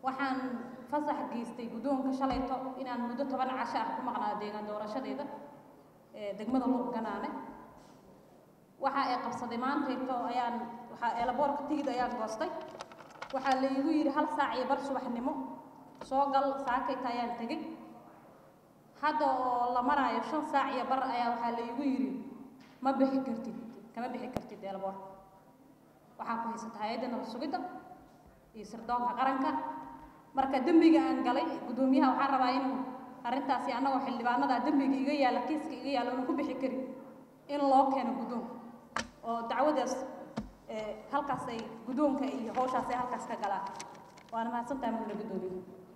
waxaan fasax geystay guddoonka shalayto inaan muddo toban casho ah ku maqnaa deegaan doorashadeeda ee degmada luuq ganaane waxa ay qabsaday maantayto ayaan waxaa eelaboorka tigid ayaan goostay waxaa la igu yidhi hal saac iyo bar subaxnimo soo gal saakayta ayaan tegey hadda oo la maraayo shan saac iyo bar ayaa waxaa la igu yidhi ma bixi kartid kama bixi kartid eelaboorka waxaa ku haysata hay-adda nabad sugidda iyo sirdoonka qaranka marka dembiga aan galay guddoomiyaha waxaan rabaa inuu arrintaasi annagoo xildhibaanada dembiga iga yaalla kiiska iga yaalla unu ku bixi karin in loo keeno guddoonka oo dacwadaas halkaas ay guddoonka iyo hawshaas ay halkaas ka galaan waana mahadsantahay mudane guddoomiye